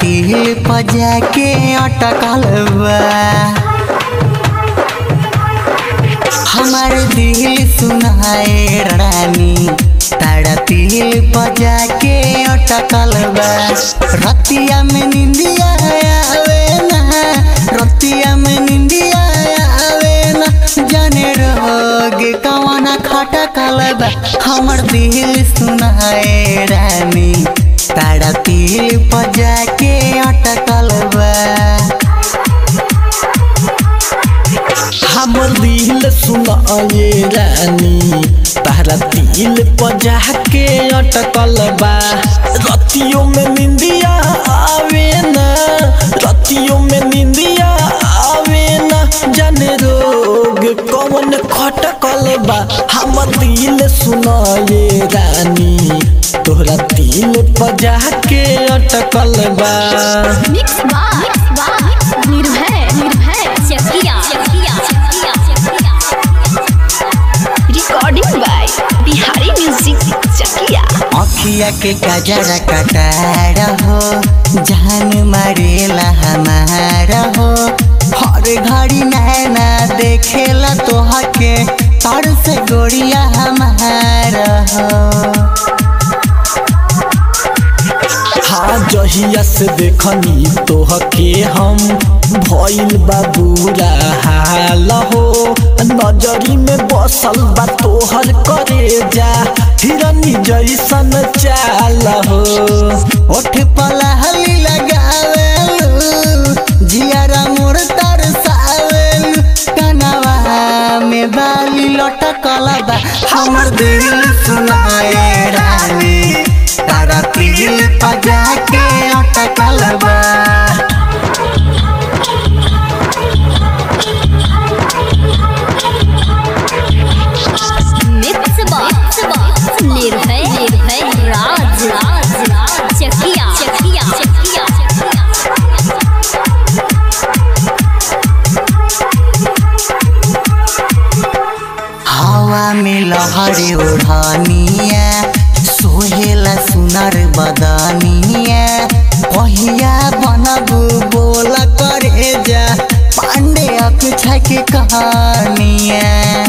तिल पजा के अटकल बा हमार दिल सुनाए रानी तारा तिल पजा के अटकल बा रतिया में निंदिया आवे ना रतिया में निंदिया आवे ना जाने रोग कवना खटकल बा हमर दिल सुनाए रानी तारा तिल पजा के अटकल बा हमर दिल सुनाए रानी तारा दिल पजा के अटकल बा रतियों में निंदिया आवे ना रतियों में निंदिया आवे ना जाने रोग कौन खटकल बा हमर दिल सुनाए रानी तोहरा दिल पजा के अटकल बा मिक्स बार Nirbhay Nirbhay Chakiya Chakiya recording by Bihari music Chakiya अखिया के गजरा कटार हो जान मारेला हमारा हो हर घड़ी नैना देखेला तोहा के तर से गोरिया हमारा हो हाँ जहिया से देखनी तोह के हम भइल बा बुरा हाल हो नजरी में बसल बा तोहर करे जा हिरनी जैसन चाल हो ओठ पलहली लगावेलू जियारा मोर तरसावेलू कनवा में बाली लटकल बा हमर दिल सुनाए रानी तारा दिल पजा के अटकल बा मिक्स बार निर्भय निर्भय राज राज राज चकिया चकिया चकिया हवा में लहरे ओढ़निया सोहेला सुनर बदनिया कहिया बनबू बोल करे जा पांडे अकुछा के कहानिया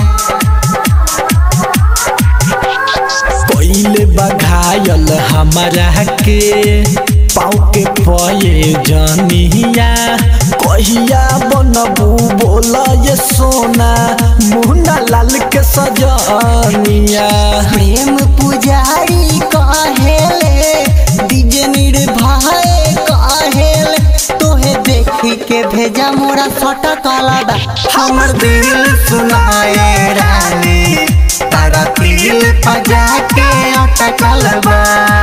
कोइले बघायल हमारा के पाँव के पये जनिया कहिया बनबू बोल ये सोना मुन्ना लाल के सजनिया प्रेम पुजारी कहेले डीजे निर्भय कहेले तोहे देखी के भेजा मोरा सटकल बा हमर दिल सुनाए रानी तारा दिल पजा के अटकल बा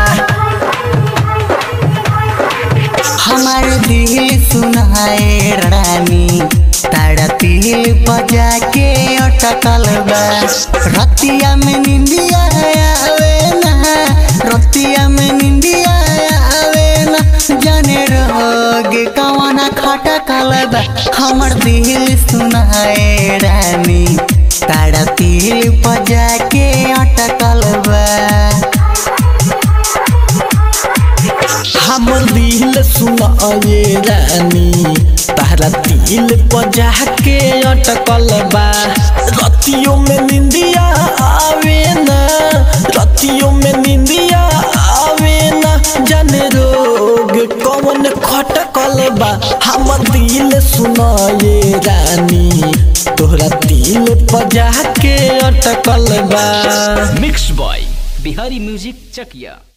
हमार दिल सुनाए रानी तारा दिल बजा के अटकल बा रतिया में निंदिया आवे ना रतिया में निंदिया आवे ना जाने रोग कवना खटकल बा हमर दिल सुनाए रानी तारा दिल बजा के अटकल बा हमर दिल सुनाए रानी तारा दिल पजा के अटकल बा रतियों में निंदिया आवे ना रतियों में निंदिया आवे ना जाने रोग कौन खटकल बा हमर दिल सुनाए रानी तोहरा दिल पजा के अटकल बा मिक्स बॉय बिहारी म्यूजिक चकिया